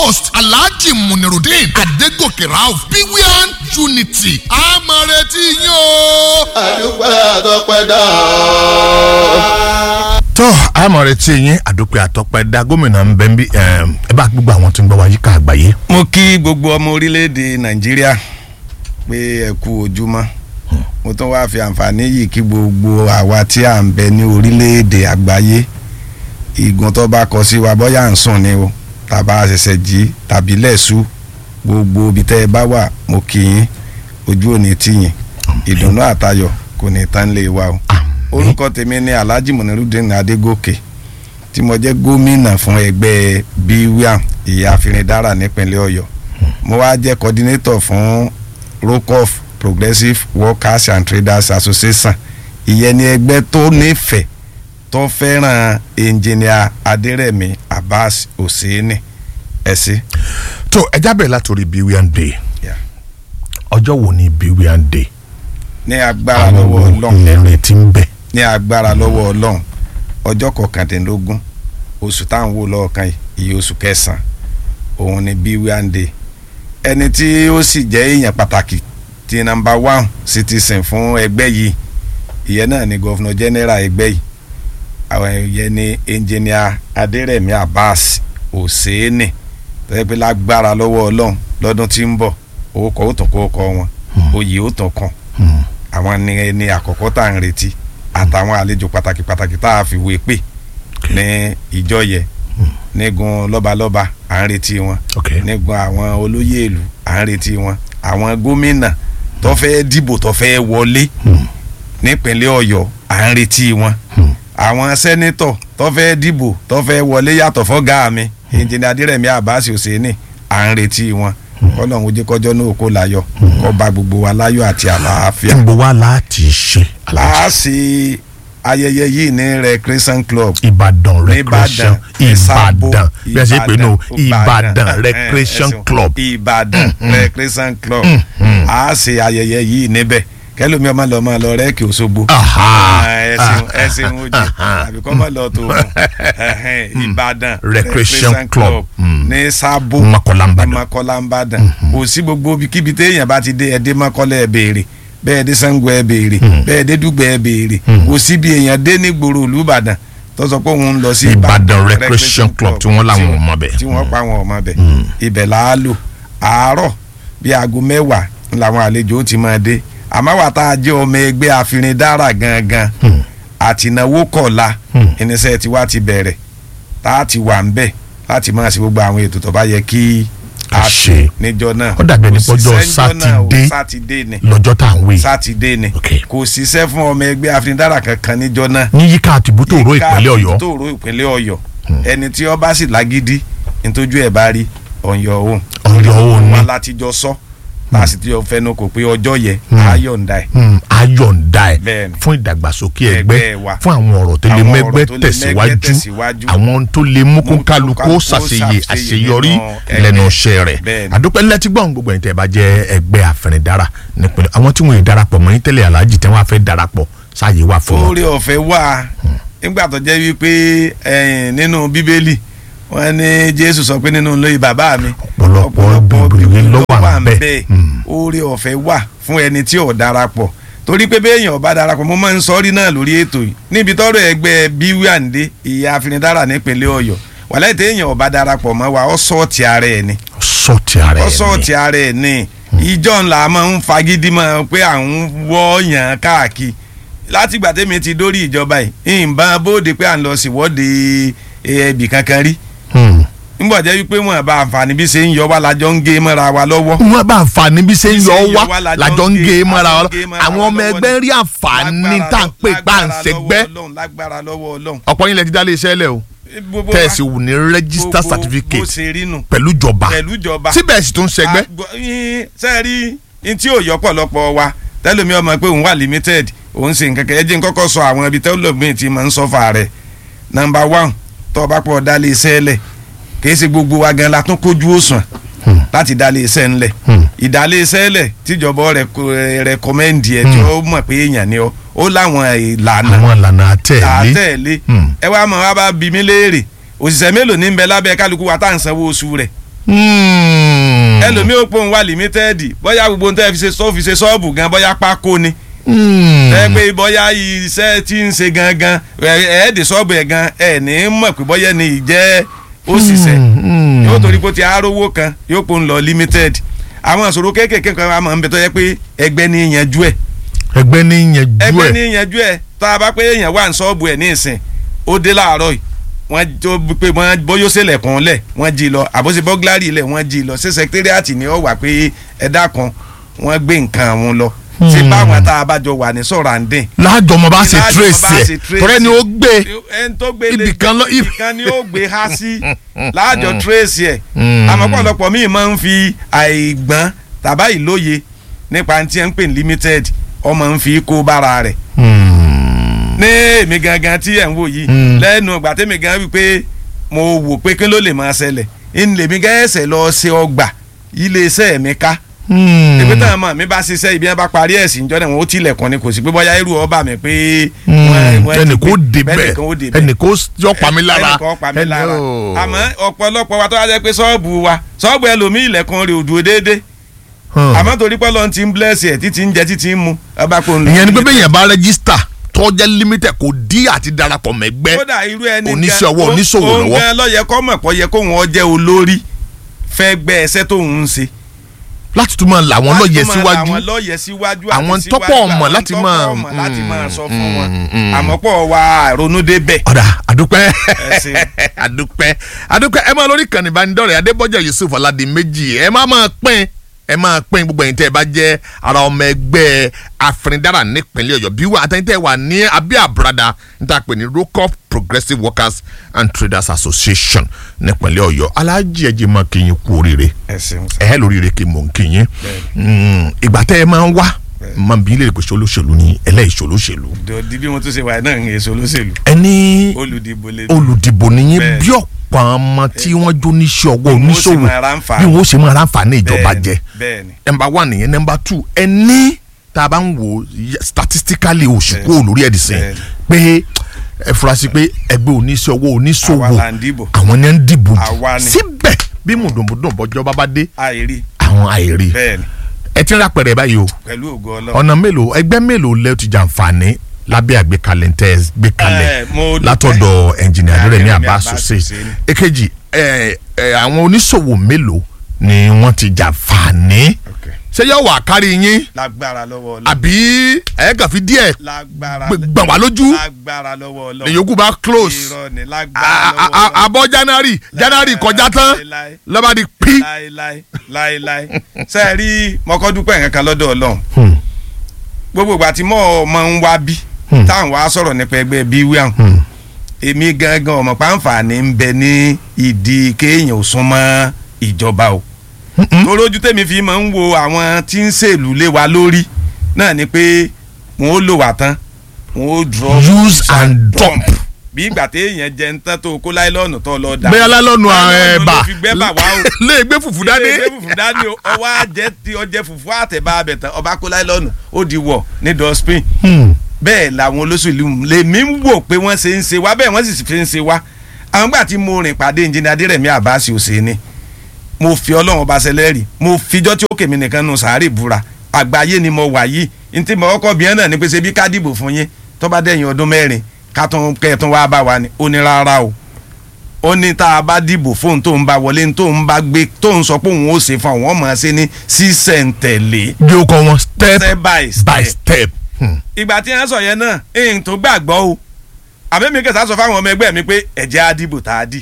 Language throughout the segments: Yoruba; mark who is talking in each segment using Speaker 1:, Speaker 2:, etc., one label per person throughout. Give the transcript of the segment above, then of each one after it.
Speaker 1: host alhaji munirudin adegoke rauf bwin unity àmọ̀rẹ́tì yín o.
Speaker 2: àdúgbò àtọ́pẹ́dá.
Speaker 3: tó àmọ̀ rẹ̀ tí yín àdópẹ́ àtọ́pẹ́ dá gómìnà ń bẹ́ ń bí ẹ bá gbogbo àwọn tó ń gbọ́ wa yíká àgbáyé.
Speaker 4: mo kí gbogbo ọmọ orílẹ̀-èdè nàìjíríà pé ẹ kú ojúmọ́ mo tún wáá fi àǹfààní yìí kí gbogbo àwa tí à ń bẹ ní orílẹ̀-èdè àgbáyé ìgùn tó bá kọ sí wa bóyá à ń sùn ni o tàbá ṣẹ̀ṣẹ̀ jí tàbí lẹ́sù gbogbo ibi tẹ́ ẹ bá wà mo kí yín ojú òní tìyìn ìdùnnú àtayọ̀ kò ní tán lè wa o orúkọ tèmi ni alhaji munirudin adégòkè tí mo jẹ́ gómìnà fún ẹgbẹ́ bwam ìyá afinidara nípínlẹ̀ ọ̀yọ́ mo wá jẹ́ coordinator fún rocoff progressive workers and traders association ìyẹn ni ẹgbẹ́ tó nífẹ̀ẹ́ tó fẹ́ràn engineer adérẹ̀mí abbas hosseini ẹ sí.
Speaker 3: tó ẹ jábẹ̀ látòrí bwin day
Speaker 4: Yeah.
Speaker 3: ọjọ́ wo ni bwin day
Speaker 4: ní agbára lọ́wọ́ ọlọ́run
Speaker 3: ilẹ̀ rẹ̀ ti ń bẹ̀.
Speaker 4: ní agbára lọ́wọ́ ọlọ́run ọjọ́ kọkàndínlógún oṣù táwọn wò lọ́ọ̀kan yìí iye oṣù kẹsàn-án òun ni bwande ẹni tí ó sì jẹ́ èèyàn pàtàkì ti nàmbà one citizen fún ẹgbẹ́ yìí ìyẹn náà ni gọ́fúnà general ẹgbẹ́ yìí àwọn ìyẹn ni engineer adérẹ̀mí abbas hosseini tẹ́lẹ̀ pé lágbára lọ́wọ́ ọlọ́run lọ́dún tí ń bọ̀ orúkọ ó tún kó kọ wọn oyè ó tún kàn àwọn ni ẹni àkọ́kọ́ tá à ń retí àtàwọn àlejò pàtàkì pàtàkì tá a fi wé pè ní ìjọ yẹ nígun lọ́balọ́ba à ń retí wọn
Speaker 3: ok
Speaker 4: nígun àwọn olóyè ìlú à ń retí wọn àwọn gómìnà tó fẹ́ dìbò tó fẹ́ wọlé nípínlẹ̀ ọ̀yọ́ à ń retí wọn àwọn sẹ́nitọ̀ tó fẹ́ dìbò tó fẹ́ wọlé yàtọ̀ fọ́gá mi ìjìnlẹ̀ adírẹ̀mí àbáṣe òsèénì à ń retí wọn kọ́lọ́hún ojú kọjọ́ náà kó láyọ̀ kó bá gbogbo wa láyọ̀ àti àlàáfíà
Speaker 3: níbo wá láti ṣe
Speaker 4: a
Speaker 3: aláàjì
Speaker 4: ṣe ayẹyẹ yìí ní recreation club
Speaker 3: ìbàdàn recreation
Speaker 4: Ìsàbò,
Speaker 3: ìbàdàn bí a ṣe pè nù ìbàdàn
Speaker 4: Ìbàdàn,
Speaker 3: recreation
Speaker 4: ẹ̀sùn,
Speaker 3: club
Speaker 4: ìbàdàn recreation club a ṣe ayẹyẹ yìí níbẹ̀ kẹlòmí ọmọ lọ máa lọ rẹ́ẹ̀kì òṣogbo
Speaker 3: Aha.
Speaker 4: ẹsìn ẹsìn ojú àbí kọ́ máa lọ tó ìbàdàn
Speaker 3: Recreation club. Mm.
Speaker 4: ní sábò
Speaker 3: Mọ́kọ́lá Ìbàdàn.
Speaker 4: mọ́kọ́lá ń bàdàn kò sí gbogbo kíbi téèyàn bá ti dé ẹdẹ mọ́kọ́lá ẹ béèrè bẹ́ẹ̀ dé sango ẹ béèrè bẹ́ẹ̀ dé dùgbẹ́ ẹ béèrè kò sí bí èèyàn dé ní gbòòrò olùbàdàn tó sọ pé òun ń lọ sí
Speaker 3: Ìbàdàn Recreation Club tí wọ́n láwọn
Speaker 4: tí
Speaker 3: ò mọ̀ bẹ̀.
Speaker 4: tí wọ́n pa àwọn ọmọ bẹ̀ ibẹ̀ là á lò àárọ̀ bí aago mẹ́wàá làwọn àlejò ó ti máa dé àmọ́ wà tá a jẹ́ ọmọ ẹgbẹ́ àfinidára gangan àtìnáwó kọ̀ọ̀la irinṣẹ́ tiwa ti bẹ̀rẹ̀ tá a ti wà ń bẹ̀ láti máa ṣe gbogbo àwọn ètò tó bá yẹ kí a
Speaker 3: A
Speaker 4: ṣe
Speaker 3: ṣe.
Speaker 4: níjọ náà
Speaker 3: Ó dàbí ẹni
Speaker 4: Kò
Speaker 3: pọ́jọ́
Speaker 4: síṣẹ́ níjọ́ náà o,
Speaker 3: Sátidé.
Speaker 4: sátidé ni
Speaker 3: lọ́jọ́ tá à ń wé
Speaker 4: sátidé ni
Speaker 3: Ok.
Speaker 4: kò síṣẹ́ fún ọmọ ẹgbẹ́ àfinidára kankan níjọ náà
Speaker 3: ní yíká àtìbútò òró ìpínlẹ̀ ọ̀yọ́
Speaker 4: tó ro ìpínlẹ̀ ọ̀yọ́ ẹni tí ó bá sì lágídí nítójú ẹ̀ bá rí ọ̀yọ́ òun
Speaker 3: On your own ni.
Speaker 4: wọn láti jọ sọ tá a sì ti jọ fẹnu kò pé ọjọ́ yẹ ayọ̀ǹda ẹ̀
Speaker 3: Hmm, ayọ̀ǹda ẹ̀
Speaker 4: Bẹ́ẹ̀ni.
Speaker 3: fún ìdàgbàsókè
Speaker 4: Ẹgbẹ́
Speaker 3: ẹgbẹ́
Speaker 4: wa.
Speaker 3: fún àwọn ọ̀rọ̀ tó lè
Speaker 4: Àwọn
Speaker 3: mẹ́gbẹ́
Speaker 4: ọ̀rọ̀ tó lè
Speaker 3: tẹ̀síwájú
Speaker 4: mẹ́gbẹ́ tẹ̀síwájú.
Speaker 3: àwọn tó lè mú kó
Speaker 4: Mú kó
Speaker 3: kálukú
Speaker 4: kálukú
Speaker 3: ṣàṣeyẹ
Speaker 4: ṣàṣeyẹ
Speaker 3: àṣeyọrí
Speaker 4: nínú
Speaker 3: lẹ́nu
Speaker 4: ẹgbẹ́.
Speaker 3: iṣẹ́ rẹ̀
Speaker 4: Bẹ́ẹ̀ni.
Speaker 3: àdúpẹ́ lẹ́tí gbọ́n gbogbo ẹ̀yin tẹ́ bá jẹ́ ẹgbẹ́ àfẹnidàrà nípìnlẹ̀ àwọn tí wọ́n yìí darapọ̀ mọ́ yín tẹ́lẹ̀ aláàjì tẹ́ wọ́n á fẹ́ darapọ̀ sáàyè wà fún wọn.
Speaker 4: oore ọ̀fẹ́ wà nígbà tó jẹ́ wípé ẹ̀yìn nínú bíbélì wọ́n ní jésù sọ pé nínú ilé bàbá mi
Speaker 3: Ọ̀pọ̀lọpọ̀ bíbélì ló wà
Speaker 4: ńbẹ̀.
Speaker 3: ńbẹ̀. Hmm.
Speaker 4: oore ọ̀fẹ́ wà fún ẹni tí ò darapọ̀ torí pé béèyàn ò bá darapọ̀ mo máa ń sọ́rí náà lórí ètò yìí níbi tọ́rọ̀ ẹgbẹ́ bíwíàndé ìyá afinidára nípínlẹ̀ ọ̀yọ́ wàlẹ́ téèyàn ò bá darapọ̀ mọ́ wa ọ́ sọ́ọ̀tì ara ẹ̀ ni
Speaker 3: sọ́ọ̀tì ara
Speaker 4: ọ́
Speaker 3: ẹ̀
Speaker 4: sọ́ọ̀tì ara ẹ̀ ni ìjọ ńlá máa ń fagídí mọ́ pé à ń wọ́ọ̀yàn káàkiri láti ìgbà tẹ́mi ti dórí ìjọba yìí ìbọn bóde pé à ń lọ síwọ́de ẹbì kankan rí
Speaker 3: ni.
Speaker 4: nígbà jẹ́ wípé wọn bá àǹfààní bí ṣe ń yọ wá lájọ ń gé mọ́ra wa lọ́wọ́
Speaker 3: wọ́n bá àǹfààní bí ṣe ń yọ
Speaker 4: Bí ṣe ń yọ
Speaker 3: wá
Speaker 4: wá lájọ
Speaker 3: lájọ ń
Speaker 4: ń
Speaker 3: gé
Speaker 4: gé-
Speaker 3: mọ́ra
Speaker 4: lájọ
Speaker 3: wọn
Speaker 4: ń gé mọ́ra
Speaker 3: àwọn
Speaker 4: wa
Speaker 3: ọmọ
Speaker 4: lọ́wọ́
Speaker 3: ẹgbẹ́
Speaker 4: ni.
Speaker 3: rí àǹfààní
Speaker 4: Lágbára
Speaker 3: tá à ń pè
Speaker 4: lọ-
Speaker 3: pa à ń
Speaker 4: lágbára
Speaker 3: ṣẹgbẹ́
Speaker 4: lọ́wọ́ Ọlọ́run, lágbára lọ́wọ́ ọlọ́run.
Speaker 3: ọ̀pọ̀ yín lẹ ti dá lé iṣẹ́ lẹ̀ o
Speaker 4: Gbogbo
Speaker 3: tẹ̀sí
Speaker 4: wa-
Speaker 3: wù ní register
Speaker 4: gbogbo bó
Speaker 3: certificate
Speaker 4: ṣe rí nù
Speaker 3: pẹ̀lú ìjọba
Speaker 4: pẹ̀lú ìjọba
Speaker 3: síbẹ̀ sì tún ṣẹgbẹ́
Speaker 4: sẹ́ẹ̀rí ntí ò yọ pọ̀lọpọ̀ wa tẹ́lómi ọmọ pé òun wà limited òun ṣe nǹkan kan ẹ jẹ́ n kọ́kọ́ sọ àwọn ibi tẹ́lómi ti máa ń sọ́fà rẹ̀ nọmba one tó o bá pọ̀ dálé iṣẹ́ lẹ̀ kìí ṣe gbogbo wa gan la tún kójú òsùn láti dálé iṣẹ́ ńlẹ̀ ìdálé iṣẹ́ lẹ̀ tíjọba rẹ̀ rẹ̀kọ́mẹ́ndì ẹ̀ tí ó mọ̀ pé èèyàn ni ó ó láwọn ìlànà
Speaker 3: àwọn ìlànà àtẹ̀lé
Speaker 4: àtẹ̀lé
Speaker 3: Hmm.
Speaker 4: ẹ wá mọ̀ wá bá bí mi léèrè òṣìṣẹ́ mélòó ní ń bẹ lábẹ́ kálukú wa tá à ń sanwó oṣù rẹ̀
Speaker 3: Hmm.
Speaker 4: ẹlòmíì ó pòun wà limited bóyá gbogbo ohun tẹ́ fi ṣe sọ́ fi ṣe ṣọ́ọ̀bù gan bóyá pákó ni
Speaker 3: Hmm.
Speaker 4: ẹ pé bóyá iṣẹ́ tí ń ṣe gangan ẹ̀ẹ́dì ṣọ́ọ̀bù ẹ̀ gan ẹ̀ ní mọ̀ pé bóyá ni ìjẹ́ òṣìṣẹ́
Speaker 3: Hmm.
Speaker 4: yóò torí pé ó ti arówó kan yóò pòun lọ limited àwọn ìṣòro kéékèèké kan wà máa ń bẹ tó yẹ pé ẹgbẹ́ ní ìyànjú ẹ̀
Speaker 3: ẹgbẹ́ ní yanjú
Speaker 4: ẹgbẹ́
Speaker 3: ẹ̀
Speaker 4: ní ìyànjú ẹ̀ tá a bá pé èèyàn wà ní ṣọ́ọ̀bù ẹ̀ ní ìsìn ó dé láàárọ̀ yìí wọ́n tó pé wọ́n bóyó ṣẹlẹ̀kùn lẹ̀ wọ́n jí lọ àbóṣe bọ́gláàrì lẹ̀ wọ́n jí lọ ṣé sẹkítẹ́rìàtì ni ó wà pé ẹ̀dá kan wọ́n gbé nǹkan àwọn lọ ṣé báwọn tá a bá jọ wà ní sọ̀rọ̀ à ń dín
Speaker 3: láàjọ mo bá ṣe
Speaker 4: Láàjọ
Speaker 3: trace
Speaker 4: bá ṣe
Speaker 3: ẹ̀
Speaker 4: trace
Speaker 3: tọ́rẹ́ ni ó gbé
Speaker 4: ẹni tó gbé lé
Speaker 3: Ibìkan lọ-
Speaker 4: ibìkan ni ó gbé há sí láàjọ trace ẹ̀
Speaker 3: Mm.
Speaker 4: àmọ́ pọ̀lọpọ̀ míì máa ń fi àìgbọ́n tàbá ìlóye nípa tí ẹ ń pè ní limited ọmọ ń fi kó bára rẹ̀
Speaker 3: Hmm.
Speaker 4: ní èmi gangan tí ẹ̀ ń wò yìí
Speaker 3: Mm.
Speaker 4: lẹ́nu ìgbà tẹ́mi gan wípé mo wò pé kí ló lè máa ṣẹlẹ̀ ń lèmi gẹ́sẹ̀ lọ ṣe ọgbà iléeṣẹ́ mi ká
Speaker 3: Hmm.
Speaker 4: ìpín tàn mọ́ mi bá ṣiṣẹ́ ibi yẹn bá parí ẹ̀sìn ìjọ náà wọn ó tilẹ̀kùn ni kò sí pé bóyá irú ọba mi pé.
Speaker 3: Hmm.
Speaker 4: wọ́n- wọ́n ti
Speaker 3: ẹnì kó
Speaker 4: gbé-
Speaker 3: débẹ̀
Speaker 4: ẹnìkan ó débẹ̀.
Speaker 3: ẹnì kó yọ pa mí lára
Speaker 4: ẹnìkan ó pa mí
Speaker 3: Ẹnì-
Speaker 4: lára
Speaker 3: oh.
Speaker 4: àmọ́ ọ̀pọ̀lọpọ̀ wa tó wá jẹ́ pé ṣọ́ọ̀bù wa ṣọ́ọ̀bù ẹlòmíì ilẹ̀kùn rẹ̀ ò dúró déédéé
Speaker 3: Hmm.
Speaker 4: àmọ́ torí pé Ọlọ́run ti ń bless ẹ̀ títí ń jẹ títí ń mu ọba kò ń lọ.
Speaker 3: ìyẹn ni pé bẹ́ẹ̀ yẹn bá rẹ́gísítà tọ́jà limited kò dí àti darapọ̀ mẹ́gbẹ́
Speaker 4: kódà irú ẹni
Speaker 3: oníṣẹ́ ọwọ́,
Speaker 4: gan-
Speaker 3: oníṣòwò
Speaker 4: ó-
Speaker 3: lọ́wọ́.
Speaker 4: òun gan ló yẹ kó mọ̀ pọ̀ yẹ kó wọn jẹ́ olórí fẹ́ gbẹ́ ẹsẹ́ tó ń ṣe.
Speaker 3: láti tún máa là wọ́n lọ́yẹ̀
Speaker 4: Láti máa
Speaker 3: síwájú
Speaker 4: làwọn lọ́yẹ̀ síwájú
Speaker 3: Àwọn
Speaker 4: àti
Speaker 3: tọ́pọ̀
Speaker 4: síwájú,
Speaker 3: ọmọ
Speaker 4: àwọn
Speaker 3: láti
Speaker 4: tọ́pọ̀
Speaker 3: máa-
Speaker 4: ọmọ láti máa sọ fún wọn
Speaker 3: mm, mm.
Speaker 4: àmọ́ pọ̀ wá ronú débẹ̀.
Speaker 3: ọ̀dà àdúpẹ́
Speaker 4: Ẹ ṣeun.
Speaker 3: àdúpẹ́ àdúpẹ́ ẹ máa lórí ìkànnì ìbánidọ́rẹ̀ẹ́ adébọ́jà yusuf ọ̀làdìmẹ́jì ẹ máa máa pín ẹ máa pín gbogbo ẹ̀yin tẹ́ ẹ bá jẹ́ ara ọmọ ẹgbẹ́ afrindára nípínlẹ̀ ọ̀yọ́ bí wà àtẹ̀yìn tẹ́ ẹ wà ní abẹ́ àbúradà níta pè ní rocop progressive workers and traders association nípínlẹ̀ ọ̀yọ́ aláàjì ẹ̀jẹ̀ máa kí yín kú oríire
Speaker 4: ẹ ṣeun sir.
Speaker 3: ẹ lóríire kí mò ń kí yín Mm, ìgbà tẹ́ ẹ máa ń wá máa ń bí ilé ìgbésẹ̀ olóṣèlú ní ẹlẹ́ìṣòlóṣèlú
Speaker 4: dòdì bí mo tún ṣe wà náà ń èso olóṣèlú
Speaker 3: ẹni
Speaker 4: olùdìbò lè
Speaker 3: olùdìbò nìyí
Speaker 4: Bẹ́ẹ̀.
Speaker 3: bí ọ̀pọ̀ ọmọ tí wọ́n jó níṣẹ́ ọwọ́
Speaker 4: Bí wọ́n sì
Speaker 3: oníṣòwò
Speaker 4: máa ráǹfààní.
Speaker 3: bí wọ́n ṣe máa ráǹfààní ìjọba
Speaker 4: Bẹ́ẹ̀ni,
Speaker 3: jẹ
Speaker 4: bẹ́ẹ̀ni
Speaker 3: nọmba one nìyẹn nọmba two ẹni tá a bá ń wo y- statistically oṣù kúrò lórí ẹ̀dì sìn pé ẹ fura sí pé ẹgbẹ́ oníṣẹ́ ọwọ́ oníṣòwò
Speaker 4: àwa là ń dìbò
Speaker 3: àwọn ni ń dìbò jù
Speaker 4: Àwa ni.
Speaker 3: síbẹ̀ bí mùdùnmùdùn bọ́jọ́ bá bá dé
Speaker 4: àìrí
Speaker 3: àwọn àìrí
Speaker 4: bẹ́ẹ̀ni
Speaker 3: ẹ ti ń rápẹ̀rẹ̀ báyìí o
Speaker 4: pẹ̀lú ògo Ọlọ́run.
Speaker 3: ọ̀nà mélòó ẹgbẹ́ mélòó lẹ́ ti jàǹfààní lábẹ́ àgbékalẹ̀ tẹ́ ẹ gbé kalẹ̀
Speaker 4: Eh, mo dúpẹ́.
Speaker 3: látọ̀dọ̀ ẹnjìnìà Adérẹ̀mí
Speaker 4: Adérẹ̀mí
Speaker 3: Abbas
Speaker 4: Abbas
Speaker 3: Hussein
Speaker 4: Hussein.
Speaker 3: èkejì ẹ, ẹ, àwọn oníṣòwò mélòó ni wọ́n ti jàǹfààní
Speaker 4: Okay.
Speaker 3: ṣé yóò wà kárí yín
Speaker 4: lágbára lọ́wọ́ Ọlọ́run
Speaker 3: àbí ẹ kàn fi díẹ̀
Speaker 4: lágbára
Speaker 3: gbẹ- gbọ̀n wá lójú
Speaker 4: lágbára lọ́wọ́ Ọlọ́run
Speaker 3: lèyókù bá close
Speaker 4: irọ́ ni
Speaker 3: A-
Speaker 4: lágbára
Speaker 3: a-
Speaker 4: lọ́wọ́
Speaker 3: a-
Speaker 4: Ọlọ́run
Speaker 3: abọ́ January January kọjá tán
Speaker 4: láéláé.
Speaker 3: lọ́ba di pí.
Speaker 4: láéláé láéláé ṣe é rí mọ́kọ́dúpẹ́ nǹkan kan lọ́dọ̀ Ọlọ́run
Speaker 3: Hmm,
Speaker 4: gbogbo ìgbà tí mo máa ń wá bí
Speaker 3: Hmm.
Speaker 4: táwọn wá sọ̀rọ̀ nípa ẹgbẹ́ bí wíwá
Speaker 3: hmm,
Speaker 4: èmi gangan ọmọ pàǹfààní ń bẹ ní ìdí kéèyàn ò súnmọ́ ìjọba o
Speaker 3: hmm,
Speaker 4: torójú tèmi fi máa ń wo àwọn tí ń ṣèlú lé wa lórí náà ni pé wọn ó lò wá tán wọn ó drop
Speaker 3: Use and dump.
Speaker 4: bí ìgbà téèyàn jẹ ń tán tó kó láìlọ́ọ̀nù tó lọ dà
Speaker 3: bẹ́ẹ̀ lálọ́nu
Speaker 4: Láìlọ́ọ̀nù
Speaker 3: ẹ̀bà
Speaker 4: ló fi gbẹ́ bà wá o
Speaker 3: lè gbé fùfú dání.
Speaker 4: ilé ìgbé fùfú dání o ọwọ́ àjẹ tí ọjẹ fùfú àtẹ̀bá abẹ tán ọba kó láìlọ́ọ̀nù ó di wọ̀ ní dustbin
Speaker 3: Hmm.
Speaker 4: bẹ́ẹ̀ làwọn olóṣèlú lèmi ń wò pé wọ́n ṣe ń ṣe wá bẹ́ẹ̀ wọ́n sì fi ń ṣe wá àwọn gbà tí mo rìn pàdé ìjìnlẹ̀ adérẹ̀mí àbáṣe òṣèlú mo fi ọlọ́run ọba ṣẹlẹ́rì mo fijọ́ tí ó kèmí nìkan nù sàárè búra àgbáyé ni mo wà yìí ntí mo kọ́kọ́ bíẹ́ náà ni pé ṣe bí ká dìbò fún yín tó bá dẹ̀yìn ọdún mẹ́rin ká tún kẹ́ẹ̀tún wá bá wa ni ó ní rárá o ó ní tá a bá dìbò fóun tó ń bá wọlé tó ń bá gbé tó ń sọ pé òun ó ṣe fún àwọn ọmọ ṣe ní sísẹ̀ntẹ̀lé
Speaker 3: bí o kọ wọn step
Speaker 4: step by step
Speaker 3: by step. Hmm.
Speaker 4: ìgbà tí wọ́n sọ yẹn náà èyí tó gbàgbọ́ o àbẹ́mi kẹsà sọ fáwọn ọmọ ẹgbẹ́ mi pé ẹ̀jẹ̀ á dìbò tá a dì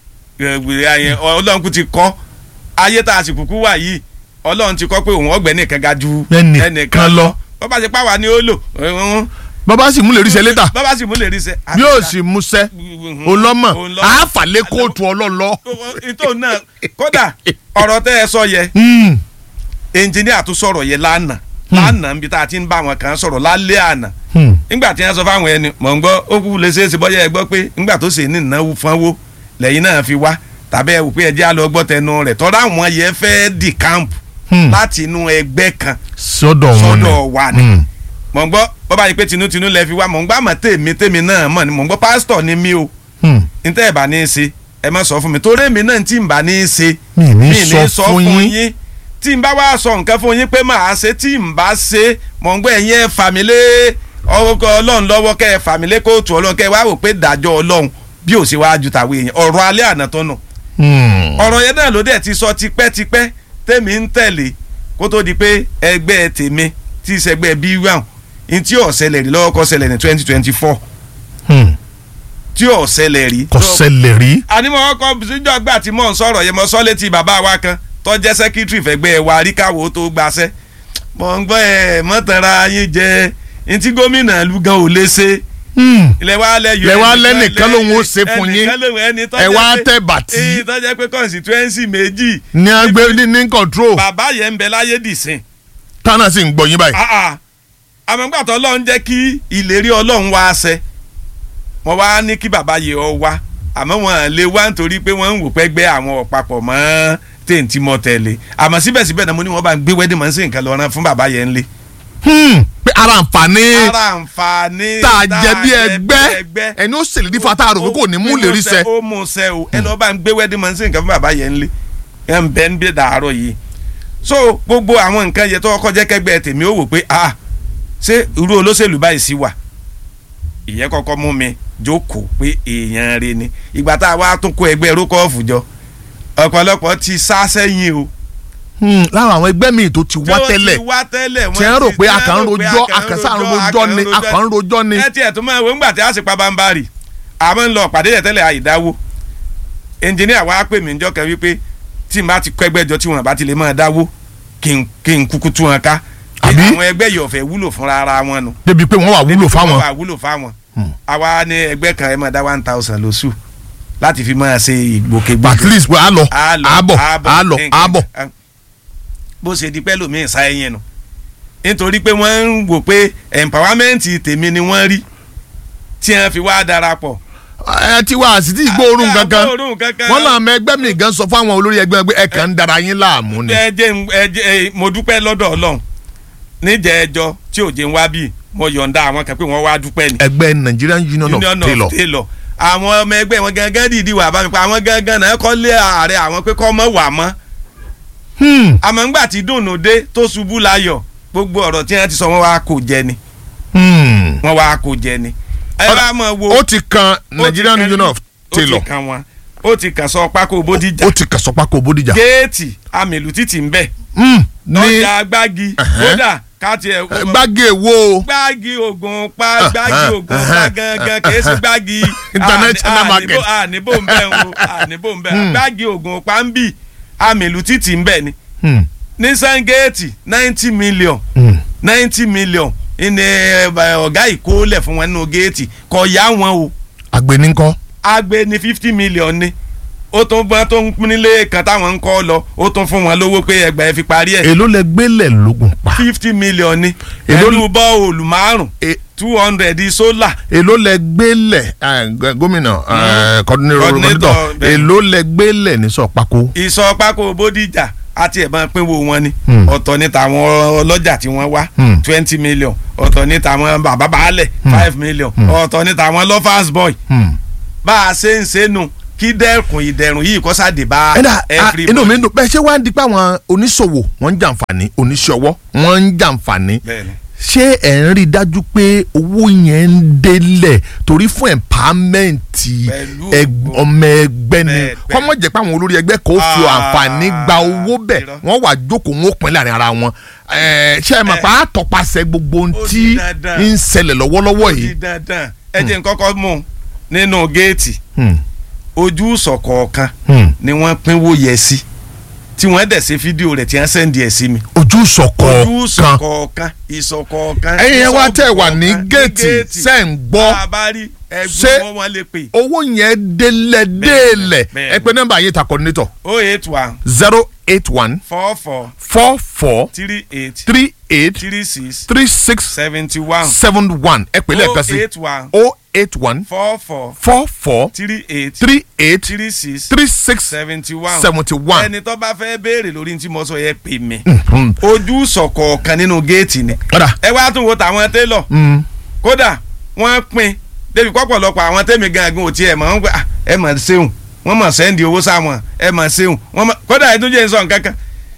Speaker 4: gbèrè ayẹn ọlọ́run kú ti kọ́ ayé tá a sì kúkú wà yìí ọlọ́run ti kọ́ pé òun ọgbẹ́ nìkan ga ju
Speaker 3: Ẹnìkan lọ.
Speaker 4: bọ́ bá ṣe pàwọ́ ni ó lò ẹ̀hún.
Speaker 3: bàbá sì mú lè ríṣẹ́ létà
Speaker 4: bọ́ bá sì mú lè rí sẹ́.
Speaker 3: bí ó sì múṣẹ́ olọ́mọ
Speaker 4: Olọ́mọ.
Speaker 3: àáfàlẹ́ kóòtù ọlọ́lọ́.
Speaker 4: ìtò náà kódà ọ̀rọ̀ tẹ́ ẹ sọ yẹ
Speaker 3: Hmm.
Speaker 4: ẹnjìníà tó sọ̀rọ̀ yẹ lánàá lánàá níbi tá a ti ń bá àwọn kan sọ̀rọ̀ lálẹ́ àná
Speaker 3: Hmm.
Speaker 4: nígbà tí wọ́n sọ fáwọn ẹni mọ̀ ń gbọ́ ó kú lè ṣeé ṣe bọ́yá ẹ gbọ́ pé nígbà tó ṣe ní ìnáwó fúnwó lẹ́yìn náà fi wá tàbí ẹ wò pé ẹjẹ́ á lọ gbọ́ tẹnu rẹ̀ tọ́ra àwọn yẹn fẹ́ dì camp
Speaker 3: Hmm.
Speaker 4: láti inú ẹgbẹ́ kan
Speaker 3: sọ́dọ̀ wọn ni
Speaker 4: sọ́dọ̀ wa ni
Speaker 3: Hmm.
Speaker 4: mọ̀ ń gbọ́ bọ́bá yìí pé tinútinú lẹ fi wá mọ̀ ń gbọ́ àmọ́ tèmi tèmi náà mọ̀ ni mọ̀ ń gbọ́ pásítọ̀ ni mí o
Speaker 3: Hmm.
Speaker 4: níta ẹ̀ bá ní í ṣe ẹ má sọ fún mi torí èmi náà tí n bá ní í ṣe
Speaker 3: Mi ní
Speaker 4: mi
Speaker 3: sọ fún yín.
Speaker 4: tí n bá wá sọ nǹkan fún yín pé màá ṣe tí n bá ṣe mọ̀ ń gbọ́ ẹ̀yin ẹ̀ fà mí lé ọkọ̀ ọlọ́run lọ́wọ́ kẹ́ ẹ̀ fà mí lé kóòtù ọlọ́run kẹ́ ẹ wá wò pé dájọ́ ọlọ́run bí ò sí wá ju tàwọn èèyàn ọ̀rọ̀ alẹ́ àná tó nù
Speaker 3: Hmm.
Speaker 4: ọ̀rọ̀ yẹn náà ló dẹ̀ ti sọ tipẹ́tipẹ́ tèmi ń tẹ̀lé kó tó di pé ẹgbẹ́ tèmi tí ìṣẹ́gbẹ́ bí wà ní tí ò ṣẹlẹ̀ rí lọ́wọ́ kọ́ ṣẹlẹ̀ ní twenty twenty four
Speaker 3: Hmm.
Speaker 4: tí ò ṣẹlẹ̀ rí.
Speaker 3: kò ṣẹlẹ̀ rí.
Speaker 4: ànímọ̀ ọkọ̀ síjọ́ gbà tí mò ń sọ̀rọ̀ yẹn mo sọ létí bàbá wa kan tó jẹ́ sẹ́kítírì fẹ́gbẹ́ wa ríkàwọ́ tó gbaṣẹ́ mọ̀ ń gbọ́ ẹ̀ mọ́tàrà yín jẹ ní tí gómìnà ìlú gan ò lè ṣe
Speaker 3: Hmm.
Speaker 4: ilẹ̀ wa lẹ yọ
Speaker 3: Ilẹ̀ wa
Speaker 4: ẹnìkan
Speaker 3: lẹ́nìkan lòun ó
Speaker 4: lẹ́yìn-
Speaker 3: ṣe fún yín.
Speaker 4: ẹnìkan lòun ẹni tó
Speaker 3: Ẹ
Speaker 4: jẹ́
Speaker 3: wá
Speaker 4: pé-
Speaker 3: tẹ̀ bàtí.
Speaker 4: èyí tó jẹ́ pé constituency méjì
Speaker 3: ní agbé ní ní control
Speaker 4: bàbá yẹn ń bẹ láyé dìsìn
Speaker 3: tánà sì ń gbọ́ yín báyìí.
Speaker 4: Ah, ah. àmọ́ gbà tó ọlọ́run jẹ́ kí ìlérí ọlọ́run wá ṣẹ wọ́n wá ní kí bàbá yẹ ọ wá àmọ́ wọn lè wá nítorí pé wọ́n ń wò pẹ́ gbẹ́ àwọn ọ̀pápọ̀ mọ́ téǹtì mọ́ tẹ̀lé àmọ́ síbẹ̀síbẹ̀ náà mo ní wọ́n bá ń gbé wedding man sí nǹkan lọ́rán fún bàbá yẹn lé.
Speaker 3: Hmm. pé ara àǹfààní
Speaker 4: ara àǹfààní
Speaker 3: tá a jẹ bí ẹgbẹ́ ẹni ó ṣèlérí fún ata rò pé kò ní mú lè rí sẹ.
Speaker 4: ó mú sẹ o ẹ lọ́ọ́ bá ń gbé wedding man sí nǹkan fún bàbá yẹn lé ẹ ń bẹ ń bẹ dàárọ̀ yìí so gbogbo àwọn nǹkan yẹn tó kọ́kọ́ jẹ́ kẹ́gbẹ́ tèmi ó wò pé ah ṣé irú olóṣèlú báyìí sí wà ìyẹn kọ́kọ́ mú mi jókòó pé èèyàn rẹ ni ìgbà tá a wá tún kó ẹgbẹ́ rókọ́ọ̀fù jọ ọ̀pọ̀lọpọ̀ ti sá sẹ́yìn o
Speaker 3: Hmm. lára àwọn ẹgbẹ́ míì tó ti wá
Speaker 4: tí ó
Speaker 3: tẹ́lẹ̀
Speaker 4: ti wá tẹ́lẹ̀
Speaker 3: tí wọ́n rò pé a kàn ń rojọ́ a kàn sáà ń rojọ́ ni a kàn ń rojọ́ ni.
Speaker 4: ẹ tiẹ̀ tó máa wo ńgbà tí a sì pa bámbárì àmọ́ ń lọ pàdé yẹn tẹ́lẹ̀ àìdáwó ẹnjìníà wa pè mí njọ́ kan wípé tí n bá ti kọ́ ẹgbẹ́ jọ tí wọn bá ti lè máa dáwó kí n kí n kúkú tú wọn ká
Speaker 3: Àbí?
Speaker 4: àwọn ẹgbẹ́ yìí ọ̀fẹ́ wúlò fúnra ara wọn nu
Speaker 3: débi pé wọ́n wà wúlò fáwọn.
Speaker 4: wọ́n wà wúlò fáwọn àwa ní ẹgbẹ́ kan ẹ máa dá one thousand lóṣù láti fi máa ṣe ìgbòkègbodò
Speaker 3: at least pé a lọ
Speaker 4: a lọ
Speaker 3: a bọ̀ a lọ a bọ̀.
Speaker 4: nǹkan- bó ṣe di pẹ́ lómi ìsá ẹyin nu nítorí pé wọ́n ń wò pé empowerment tèmi ni wọ́n rí tí wọ́n fi wá darapọ̀.
Speaker 3: ẹ ti wá àsìtì ìgbóòórùn
Speaker 4: Ah,
Speaker 3: kankan
Speaker 4: gbóòórùn kankan.
Speaker 3: wọ́n náà mọ ẹgbẹ́ mi gan sọ fún àwọn olórí ẹgbẹ́ pé ẹ kàn ń dara yín láàmú ni.
Speaker 4: ẹ jẹ́ n- ẹ jẹ́ ẹ, mo dúpẹ́ lọ́dọ̀ ọlọ́run níjẹ́ ẹjọ́ tí ò jẹ́ ń wá bí mo yọ̀ǹda àwọn kan pé wọ́n wá dúpẹ́ ni.
Speaker 3: ẹgbẹ́ Nigerian Union of
Speaker 4: Union
Speaker 3: Tailor
Speaker 4: of Tailor àwọn ọmọ ẹgbẹ́ wọn gangan dìídì wà bá mi pa àwọn gangan náà kọ́ lé ààrẹ àwọn pé kọ́ mọ́ wà mọ́
Speaker 3: Hmm.
Speaker 4: àmọ́ ńgbà tí dùnú dé tó ṣubú láyọ̀ gbogbo ọ̀rọ̀ tí wọ́n ti sọ wọ́n wá kò jẹ ni
Speaker 3: Hmm.
Speaker 4: wọ́n wá kò jẹ ni. ẹ
Speaker 3: Ọ̀dà,
Speaker 4: bá mọ̀ wo
Speaker 3: ó ti kan
Speaker 4: ó ti
Speaker 3: Nigerian
Speaker 4: kan-
Speaker 3: Union of Tailor
Speaker 4: ó ti kan wọn ó ti kàn sọ pákó bódìjà
Speaker 3: ó ti kàn sọ́pàkó Bódìjà.
Speaker 4: géètì amèlú títì ń bẹ̀
Speaker 3: Hmm. ní
Speaker 4: ọjà gbági kódà káàtì ẹ̀
Speaker 3: gbági èwo
Speaker 4: gbági oògùn pa gbági oògùn pa gangan kìí ṣe gbági
Speaker 3: International
Speaker 4: àní-
Speaker 3: market.
Speaker 4: àníbò àníbò ń bẹ̀ ń o àníbò ń bẹ̀ gbági oògùn pa ń bì amèlú títì ń bẹ̀ ni
Speaker 3: Hmm.
Speaker 4: nissan géètì ninety million
Speaker 3: Hmm.
Speaker 4: ninety million ìní ẹ, ọ̀gá ìkólẹ̀ fún wọn nínú géètì kọ̀ yá wọn o
Speaker 3: àgbẹ̀nìkọ́
Speaker 4: agbe ní fifty million ni ó tún bọ́n tó ń pín nílé kan táwọn ń kọ́ lọ ó tún fún wọn lówó pé ẹgbàá ẹ fi parí ẹ̀
Speaker 3: èló lẹ gbélé lógun pa
Speaker 4: fifty million ni
Speaker 3: Èló-
Speaker 4: pẹ̀lú bọ́ọ̀lù márùn
Speaker 3: E-
Speaker 4: two hundred sólà
Speaker 3: èló lẹ gbélé eh, g- gómìnà eh, coordinator
Speaker 4: Coordinator,
Speaker 3: coordinator,
Speaker 4: bẹ́ẹ̀.
Speaker 3: èló lẹ gbélé ní sọ́pàkó.
Speaker 4: ìsọ pákó bódìjà àti ẹ̀bọ̀n pínwó wọn ni
Speaker 3: Hmm.
Speaker 4: ọ̀tọ̀ ní tàwọn ọlọ́jà tí wọ́n wá
Speaker 3: Hmm.
Speaker 4: twenty million ọ̀tọ̀ ní tàwọn bàbá baálẹ̀ five million ọ̀tọ̀ ní tàwọn lovers boy
Speaker 3: Hmm.
Speaker 4: bá a ṣe ń ṣe nù kí dẹ́kun ìdẹ̀rùn yìí kó sáde bá
Speaker 3: ẹ̀dá
Speaker 4: everybody.
Speaker 3: inú mi ń dùn bẹ́ẹ̀ ṣé wàá di pé àwọn oníṣòwò wọ́n ń jàǹfààní oníṣòwò wọ́n ń jàǹfààní
Speaker 4: Bẹ́ẹ̀ni.
Speaker 3: ṣé ẹ̀ ń rí i dájú pé owó yẹn ń délẹ̀ torí fún ẹ̀mpámẹ́ǹtì
Speaker 4: Pẹ̀lú
Speaker 3: ẹg-
Speaker 4: ògo.
Speaker 3: ọmọ ẹgbẹ́ ni
Speaker 4: Bẹ́ẹ̀, bẹ́ẹ̀.
Speaker 3: kọ́mọ̀ jẹ́ pé àwọn olórí ẹgbẹ́ kan ó fi
Speaker 4: Ah,
Speaker 3: àǹfààní gba owó bẹ̀
Speaker 4: irọ́.
Speaker 3: wọ́n wà jókòó wọn ó pín láàrin ara wọn Ẹ̀, ṣé ẹ mọ̀
Speaker 4: Eh.
Speaker 3: pé àtọ̀pasẹ̀ gbogbo ohun
Speaker 4: Ó
Speaker 3: tí
Speaker 4: di dandan.
Speaker 3: ń ṣẹlẹ̀ lọ́wọ́lọ́wọ́
Speaker 4: ó di
Speaker 3: yìí
Speaker 4: dandan ẹ jẹ́ n kọ́kọ́ mú un nínú géètì
Speaker 3: Hmm,
Speaker 4: ojú ìsọ̀kọ̀ọ̀kan
Speaker 3: hmm.
Speaker 4: ni wọ́n pínwó yẹ sí tí wọ́n dẹ̀ ṣe fídíò rẹ̀ tí wọ́n sẹ́ndì ẹ̀ sí mi.
Speaker 3: ojú
Speaker 4: ojú
Speaker 3: ìsọ̀kọ̀ kan
Speaker 4: ìsọ̀kọ̀ọ̀kan ìsọ̀kọ̀ọ̀kan.
Speaker 3: ẹ̀yin yẹn wá tẹ̀ wà ní
Speaker 4: ìsọ̀kọ̀ọ̀kan
Speaker 3: géètì ṣẹ́ ń gbọ́
Speaker 4: bá a bá rí
Speaker 3: Ṣé-
Speaker 4: ẹgbẹ́ wọn wọn lè pè
Speaker 3: owó yẹn délẹ̀ délẹ̀
Speaker 4: bẹ́ẹ̀
Speaker 3: ẹ pé nọ́mbà yìí ta coordinator
Speaker 4: oh eight one
Speaker 3: zero eight one
Speaker 4: four four
Speaker 3: four four
Speaker 4: three eight
Speaker 3: three eight
Speaker 4: three six
Speaker 3: three six
Speaker 4: seventy one
Speaker 3: seven one ẹ pè lẹ́ẹ̀kan
Speaker 4: oh
Speaker 3: sí
Speaker 4: eight one
Speaker 3: o eight one
Speaker 4: four four
Speaker 3: four four
Speaker 4: three eight
Speaker 3: three eight
Speaker 4: three six
Speaker 3: three six
Speaker 4: seventy one
Speaker 3: seventy one.
Speaker 4: ẹni tó bá fẹ́ béèrè lórí tí mo sọ yẹ pè mí ojú sọ̀kọ̀ọ̀kan nínú géètì ni
Speaker 3: kódà
Speaker 4: ẹ wá tún wo tàwọn télọ̀ kódà wọ́n pín débi pọ̀pọ̀lọpọ̀ àwọn tẹ́mi gangan ò tiẹ̀ mọ̀ ń gbà ẹ mọ̀ ṣeun wọ́n mọ̀ sẹ́ndì owó sáwọn ẹ mọ̀ ṣeun wọ́n mọ̀ kódà ẹ tún jẹ́ nsọ̀ nǹkankan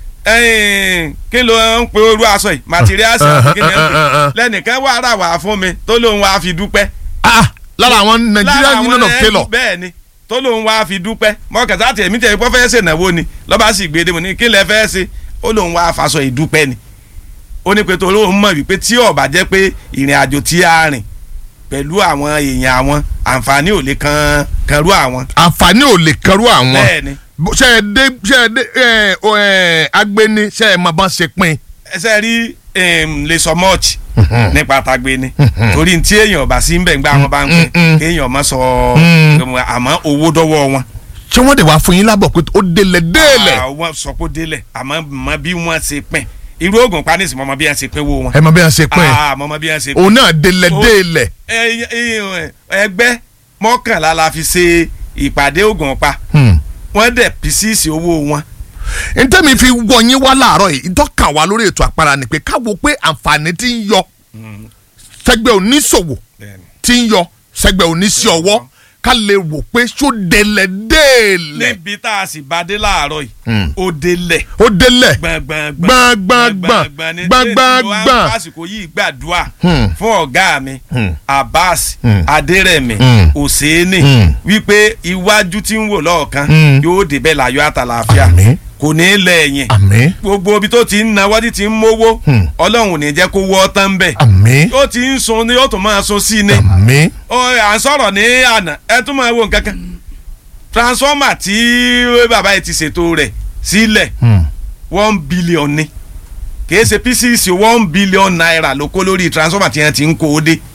Speaker 4: ẹ̀ẹ́n, kí ló ń pe orú aṣọ yìí materials àti kí ni ẹ ń pè lẹ́nìkan wà rà wá fún mi tó lóun wá fi dúpẹ́
Speaker 3: ah lára àwọn Nigerian Union of
Speaker 4: ẹ-
Speaker 3: Tailor
Speaker 4: bẹ́ẹ̀ ni tó lóun wá fi dúpẹ́ mọ́kàtà tí èmi tẹ̀ pọ́ fẹ́ ṣe ìnáwó ni lọ́ba sì gbé dé mo ní kí lẹ fẹ́ ṣe ó lóun wá faṣọ ìdúpẹ́ ni ó ní pé tó lóun mọ̀ wípé tí ó bá jẹ́ pé ìrìn àjò tí a rìn pẹ̀lú àwọn èèyàn àwọn àǹfààní ò lè kan kanrú àwọn
Speaker 3: àǹfààní ò lè kẹrù àwọn
Speaker 4: bẹ́ẹ̀ ni
Speaker 3: Bó- ṣe é dé ṣe é dé ẹ ọ ẹ agbeni ṣe é máa bá ṣe pín
Speaker 4: ẹsẹ̀ rí em, lè sọ mọ́ọ̀chì nípa tagbe ni torí tí èèyàn bá sí ń bẹ̀ ń gbà wọn bá ń pín
Speaker 3: Mm-mm.
Speaker 4: kéèyàn mọ̀ sọ
Speaker 3: Mm.
Speaker 4: àmọ́ owó dọ́wọ́ wọn.
Speaker 3: ṣé wọ́n dẹ̀ wá fún yín lábọ̀ pé ó délẹ̀ délẹ̀
Speaker 4: àwọn sọ pé ó délẹ̀ àmọ́ mọ bí wọ́n ṣe pín irú oògùn panísì mọ́ mọ bí wọ́n ṣe pín owó wọn.
Speaker 3: ẹ mọ bí wọ́n ṣe pín
Speaker 4: Ah, mọ́ mọ bí wọ́n ṣe pín.
Speaker 3: òun náà délẹ̀
Speaker 4: Ó-
Speaker 3: délẹ̀
Speaker 4: Ẹ- ẹ- ẹgbẹ́ mọ́kànlá la fi ṣe ìpàdé oògùn pa
Speaker 3: Hmm.
Speaker 4: wọ́n dẹ̀ písíìsì owó wọn.
Speaker 3: ntẹ́mi fi wọ yín wá láàárọ̀ yìí ìtọ́ka wa lórí ètò àpárá ni pé káwo pé àǹfààní ti ń yọ sẹ́gbẹ́ oníṣòwò ti ń yọ sẹ́gbẹ́ oníṣẹ́ ọwọ́ ká lè wò pé ṣó délẹ̀ délẹ̀
Speaker 4: níbi tá a sì bá dé láàárọ̀ yìí
Speaker 3: Hmm.
Speaker 4: ó délẹ̀
Speaker 3: ó délẹ̀
Speaker 4: gbọ̀ngbọ̀ngbọ̀n
Speaker 3: gbọ̀ngbọ̀ngbọ̀n
Speaker 4: ní
Speaker 3: gbọ̀ngbọ̀ngbọ̀n.
Speaker 4: tí mo àsìkò yìí gbàdúrà
Speaker 3: Hmm.
Speaker 4: fún ọ̀gá mi
Speaker 3: Hmm.
Speaker 4: Abbas
Speaker 3: Hmm.
Speaker 4: Adérẹ̀mí
Speaker 3: Hmm.
Speaker 4: Òsénì
Speaker 3: Hmm.
Speaker 4: wípé iwájú tí ń wò lọ́ọ̀kan
Speaker 3: Hmm.
Speaker 4: yóò débẹ̀ láyọ̀ àtàlàáfíà
Speaker 3: Àmín.
Speaker 4: kò ní í lẹ́yìn
Speaker 3: àmín
Speaker 4: gbogbo ibi tó ti ń nawọ́ tí ti ń mówó
Speaker 3: Hmm.
Speaker 4: Ọlọ́run ò ní jẹ́ kó wọ́ tán bẹ̀
Speaker 3: àmín
Speaker 4: ó ti ń sun ni ó tún máa sun sí ni
Speaker 3: àmín
Speaker 4: ó à ń sọ̀rọ̀ ní àná ẹ tún máa wo nǹkan kan transformer tí bàbá yìí ti ṣètò rẹ̀ sílẹ̀
Speaker 3: Hmm.
Speaker 4: one billion ni kìí ṣe pcc one billion naira ló kó lórí transformer tí wọ́n ti ń kó o dé.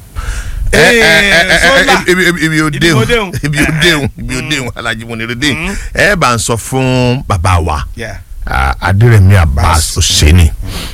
Speaker 3: ẹ ẹ ẹ ẹ
Speaker 4: solar
Speaker 3: ẹ ibi ibi ibi o
Speaker 4: Ibi
Speaker 3: déhùn
Speaker 4: mo déhùn.
Speaker 3: ibi o déhùn ibi o déhùn Alhaji Munirudin ẹ bá ń sọ fún bàbá wa
Speaker 4: Yeah.
Speaker 3: ah, Adérẹ̀mí Abbas
Speaker 4: Abbas.
Speaker 3: Oseni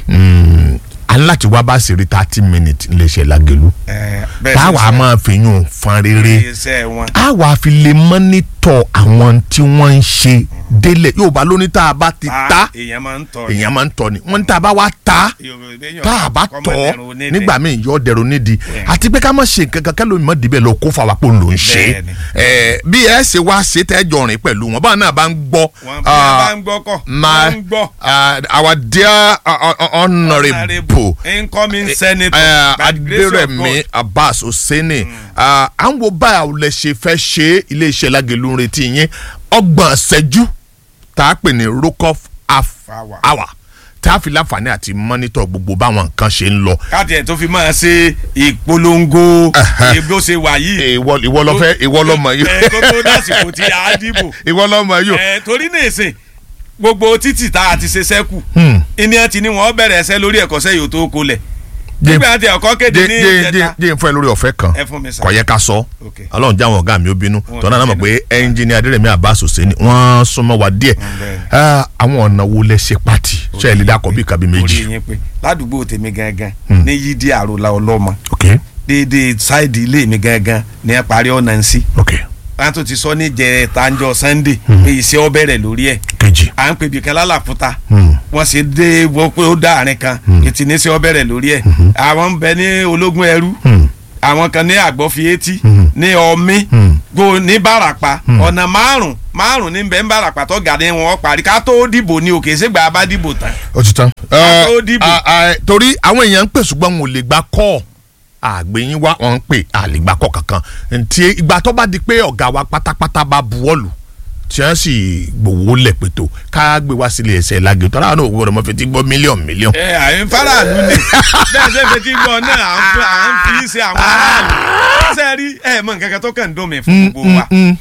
Speaker 3: aláti wá bá sì rí thirty minutes iléeṣẹ́ Lágẹ̀lú
Speaker 4: Eh, bẹ́ẹ̀
Speaker 3: táwa
Speaker 4: sì
Speaker 3: máa fi yún fan rere
Speaker 4: iṣẹ́ wọn.
Speaker 3: àwa fi lè mọ́nítọ̀ àwọn tí wọ́n ń ṣe délẹ̀ Yorùbá lóní tá a bá ti ta
Speaker 4: èèyàn máa ń tọ́
Speaker 3: èèyàn máa ń tọ́ ni wọ́n ní tá a bá wá ta tá a bá tọ́ nígbà míì yọ dẹrù nídìí
Speaker 4: Bẹ́ẹ̀.
Speaker 3: àti pé ká má ṣe nǹkan kan kẹ́lò mọ́ dìbẹ̀ lọ kó fàwa pò ń lò ń ṣe
Speaker 4: Bẹ́ẹ̀ ni.
Speaker 3: ẹ bí ẹ ṣe wá ṣe tẹ́ jọ rìn pẹ̀lú wọn báwọn náà bá ń gbọ́
Speaker 4: wọn bí
Speaker 3: ah,
Speaker 4: wọn bá ń gbọ́ kọ́
Speaker 3: my
Speaker 4: wọ́n ń gbọ́.
Speaker 3: uh, our dear uh, uh, honourable
Speaker 4: incoming senator
Speaker 3: uh,
Speaker 4: by the grace of
Speaker 3: Adérẹ̀mí
Speaker 4: God.
Speaker 3: Abbas Oseni uh, à ń wo báyà lẹ ṣe fẹ́ ṣe iléeṣẹ́ Lágẹ̀lú ń retí yín ọgbọ̀n ṣẹ́jú tá a pè ní rokoff half
Speaker 4: Hour.
Speaker 3: hour tá a fi láǹfààní àti mọ́nítọ̀ gbogbo báwọn nǹkan ṣe ń lọ.
Speaker 4: káàtì ẹ̀ tó fi máa ṣe ìpolongo
Speaker 3: Ẹ̀hẹ́.
Speaker 4: bí ó ṣe wà yìí.
Speaker 3: ìwọ ìwọ lọ fẹ́ ìwọ lọ mọ yìí
Speaker 4: ẹ kó tó dásìkò tí a dìbò.
Speaker 3: ìwọ lọ mọ yìí.
Speaker 4: ẹ torí ní ìsìn gbogbo títì tá a ti ṣe sẹ́kù
Speaker 3: Hmm.
Speaker 4: ìní ẹ ti ní wọn bẹ̀rẹ̀ ẹsẹ̀ lórí ẹ̀kọ́sẹ́ yòó tó kó lẹ̀
Speaker 3: Jẹ́-
Speaker 4: nígbà tí ẹ̀kọ́ kéde
Speaker 3: jẹ́
Speaker 4: ní
Speaker 3: jẹ́
Speaker 4: ìjẹta
Speaker 3: jẹ́ jẹ́ n fún ẹ lórí ọ̀fẹ́ kan
Speaker 4: ẹ fún mi sá.
Speaker 3: kò yẹ ká sọ
Speaker 4: Ok.
Speaker 3: ọlọ́run jáwọn ọ̀gá mi ó bínú
Speaker 4: Wọn
Speaker 3: tọ́nà náà mọ̀
Speaker 4: bínú.
Speaker 3: pé ẹnjìnì Adérẹ̀mí Abbas Oseni wọ́n súnmọ́ wa díẹ̀
Speaker 4: bẹ́ẹ̀.
Speaker 3: Ah, àwọn ọ̀nà wo lẹ ṣe pàtì ṣe ẹ̀ lè dákọ̀ bí kàbí
Speaker 4: orí
Speaker 3: méjì.
Speaker 4: yín pé ládùúgbò tèmi gangan
Speaker 3: Hmm.
Speaker 4: ní yídí àròlà ọlọ́mọ
Speaker 3: ok
Speaker 4: déédéé sáìdì ilé mi gangan ní ẹ parí ọ̀nà ń sí
Speaker 3: ok
Speaker 4: wọn tún ti sọ ní jẹ tanjọ Sunday pé iṣẹ́ ọ bẹ̀rẹ̀ lórí ẹ̀
Speaker 3: kejì.
Speaker 4: à ń pè bìkan lálàfúta
Speaker 3: Hmm.
Speaker 4: wọ́n sì dé wọ́n pé ó dá àárín kan ètí ní iṣẹ́ ọ bẹ̀rẹ̀ lórí ẹ̀ àwọn ń bẹ ní ológun ẹrú
Speaker 3: Hmm.
Speaker 4: àwọn kan ní àgbọ̀fi etí
Speaker 3: Hmm.
Speaker 4: ní ọmí
Speaker 3: Hmm.
Speaker 4: go ní barapa ọ̀nà márùn márùn ní bẹ́ẹ̀ ń barapa tó gà ní wọn parí ká tó dìbò ní òkè ṣègbà bá dìbò tán.
Speaker 3: ó ti tán.
Speaker 4: Ká tó dìbò.
Speaker 3: Ah, ah, torí àwọn èèyàn ń pè ṣùgbọ́n wọn ò lè gba kọ́ àgbẹ̀yìn wa wọn ń pè àlègbà kọ́ kankan ntí ìgbà tó bá di pé ọ̀gá wa pátápátá bá buwọ́lù tí wọ́n sì gbowó lẹ̀ pẹ̀tọ́ ká gbé wá sílé ẹsẹ̀ Lágẹ̀lú tọ́lá àwọn náà gbọ́dọ̀ mọ́ fi ti gbọ́ mílíọ̀nù mílíọ̀nù.
Speaker 4: ẹ àyìn faraàlú ni bẹ́ẹ̀ ṣe fetí gbọ́ náà à ń fi- à ń fi ṣe àwọn aráàlú ṣe rí ẹ mọ nǹkan kan tó kàn ń dùn mí fún gbogbo wa
Speaker 3: Mm,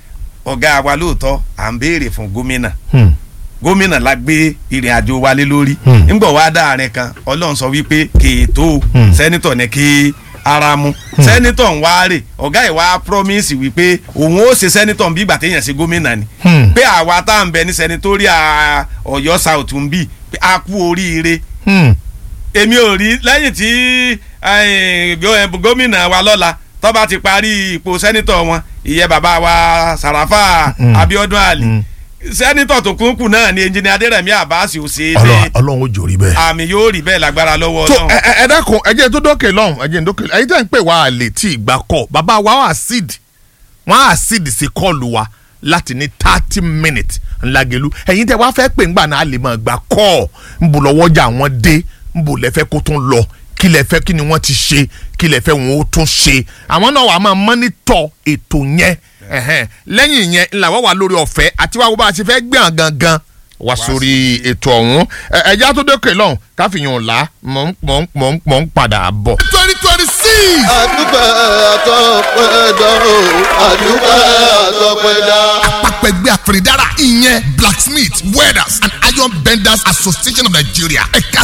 Speaker 4: ọ̀gá wa lóòótọ́ à ń béèrè fún gómìnà
Speaker 3: mm,
Speaker 4: gómìnà la gbé ìrìn àjò wa lé lórí
Speaker 3: Hmm.
Speaker 4: ńgbọ̀ wá dáàrin kan ọlọ́run sọ wípé kèétó
Speaker 3: Hmm.
Speaker 4: sẹ́nitọ̀ ní kí ara mu sẹ́nitọ̀ ń wá rè ọ̀gá ìwà promise wípé òun ó ṣe sẹ́nitọ̀ bí ìgbà téèyàn ṣe gómìnà ni
Speaker 3: Hmm.
Speaker 4: pé àwa tá à ń bẹ ní sẹ́nitóríà ọ̀yọ́ south ń bì pé a kú oríire
Speaker 3: mm.
Speaker 4: èmi ò rí lẹ́yìn tí eh, gó- gómìnà wa lọ́la tó bá ti parí ipò sẹ́nitọ̀ wọn ìyẹn bàbá wa sàràfà
Speaker 3: Mm.
Speaker 4: abiodun ali
Speaker 3: Mm.
Speaker 4: sẹ́nitọ̀ tó kún kù náà ni ẹnjìnì adérẹ̀mí àbáṣe ò ṣe é
Speaker 3: Ọlọ́run
Speaker 4: lé
Speaker 3: Ọlọ́run ó jòrí bẹ́ẹ̀.
Speaker 4: àmì yóò rí bẹ́ẹ̀ lágbára lọ́wọ́
Speaker 3: tó
Speaker 4: ọlọ́run.
Speaker 3: ẹ ẹ ẹ dákun ẹ jẹ́ tó dókè lọ́hùn ẹ jẹ́ tó dókè ẹ̀yin tẹ́ ń pè wá àlè tí ìgbà kọ̀ bàbá wa wà síd wọ́n á síd sí kọ́ọ̀lù wa láti ní thirty minutes ńlágelu ẹ̀yin tẹ́ wá fẹ́ pè ńgbà náà a lè máa gbà kọ́ ń bò lọ́wọ́jà wọn dé ń bò lẹ́fẹ́ kó tún lọ kí lẹ fẹ́ kí ni wọ́n ti ṣe kí lẹ fẹ́ wọn ó tún ṣe àwọn náà wàá máa mọ́nítọ̀ ètò yẹn ẹ̀hẹ́n. lẹ́yìn yẹn ńlá wọ́n wà lórí ọ̀fẹ́ àti wàá wo bá a ti fẹ́ gbé hàn gangan wá sórí ètò ọ̀hún Ẹ- ẹ̀já tó dókè lọ́hùn káfíyàn ọ̀la mọ̀ ń mọ̀ ń mọ̀ ń mọ̀ ń padà bọ̀.
Speaker 1: twenty twenty six.
Speaker 2: àdúpẹ́ àtọ́pẹ́dá o àdúpẹ́ àtọ́pẹ́dá.
Speaker 1: àpapọ̀ ẹgbẹ́ àfẹ̀rẹ̀dára ìyẹn blacksmith welders and iron benders association of nigeria ẹ̀ka